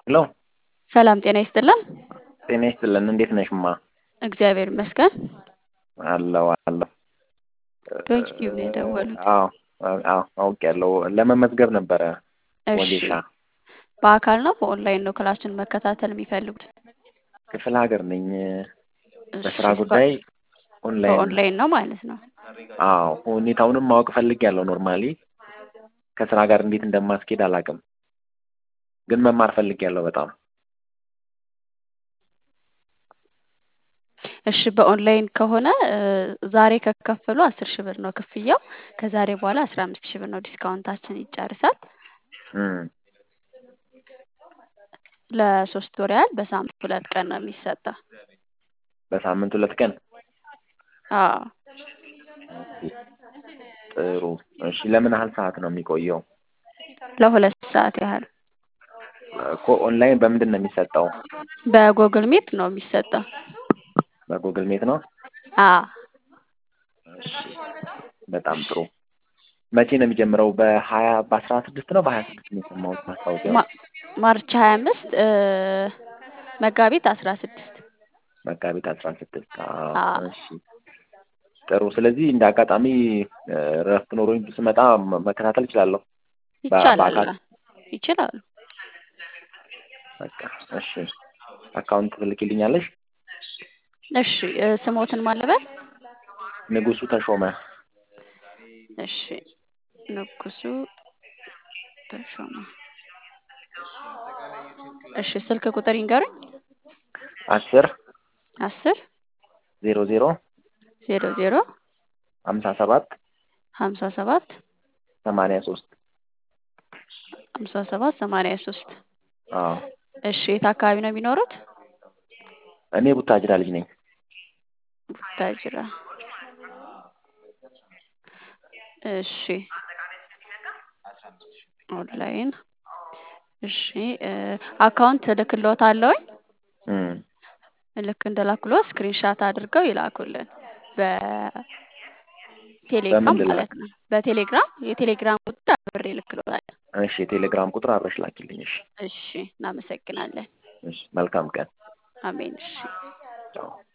ሄሎ ሰላም ጤና ይስጥልን። ጤና ይስጥልን። እንዴት ነሽማ? እግዚአብሔር ይመስገን። አለው አለው። በዩቲዩብ ነው የደወሉት። አዎ አዎ አውቄያለሁ። ለመመዝገብ ነበረ እሺ ወጌሻ። በአካል ነው በኦንላይን ነው ክላሱን መከታተል የሚፈልጉት? ክፍለ ሀገር ነኝ። እሺ በስራ በ- ጉዳይ ኦንላይን በኦንላይን ነው ማለት ነው። አዎ ሁኔታውንም ማወቅ ፈልጌያለሁ። ኖርማሊ ከስራ ጋር እንዴት እንደማስኬድ አላውቅም፣ ግን መማር ፈልጌያለሁ በጣም እሺ በኦንላይን ከሆነ እ፣ ዛሬ ከከፈሉ አስር ሺህ ብር ነው ክፍያው። ከዛሬ በኋላ አስራ አምስት ሺህ ብር ነው ዲስካውንታችን ይጨርሳል። እም፣ ለሶስት ወር ያህል በሳምንት ሁለት ቀን ነው የሚሰጠው። በሳምንት ሁለት ቀን። አዎ ኦኬ፣ ጥሩ። እሺ ለምን ያህል ሰዓት ነው የሚቆየው? ለሁለት ሰዓት ያህል እኮ ኦንላይን በምንድን ነው የሚሰጠው? በጎግል ሚት ነው የሚሰጠው። በጉግል ሜት ነው። አዎ እሺ በጣም ጥሩ። መቼ ነው የሚጀምረው? በሀያ በአስራ ስድስት ነው በሀያ ስድስት ነው የሰማሁት ማስታወቂያው። ማ- ማርች ሀያ አምስት መጋቢት አስራ ስድስት መጋቢት አስራ ስድስት አዎ እሺ ጥሩ። ስለዚህ እንደ አጋጣሚ እ፣ እረፍት ኖሮኝ ስመጣ መ- መከታተል እችላለሁ በ- ይቻላል በአካል። ይችላሉ። በቃ እሺ። አካውንት ትልኪልኛለሽ? እሺ እ፣ ስሞትን ማለበል ንጉሱ ተሾመ። እሺ ንጉሱ ተሾመ። እሺ ስልክ ቁጥር ይንገሩኝ። አስር አስር ዜሮ ዜሮ ዜሮ ዜሮ ሀምሳ ሰባት ሀምሳ ሰባት ሰማንያ ሶስት ሀምሳ ሰባት ሰማንያ ሶስት አዎ እሺ የት አካባቢ ነው የሚኖሩት? እኔ ቡታጅራ ልጅ ነኝ። ቡታጅራ። እሺ ኦንላይን እሺ እ፣ አካውንት እልክልዎታለሁኝ። እም፣ ልክ እንደላኩሎ ስክሪንሻት አድርገው ይላኩልን በቴሌግራም በምን ልላክ? ማለት ነው። በቴሌግራም የቴሌግራም ቁጥር አብሬ እልክልዎታለሁ። እሺ የቴሌግራም ቁጥር አብረሽ ላኪልኝ። እሺ እሺ እናመሰግናለን። እሺ መልካም ቀን። አሜን። እሺ ቻው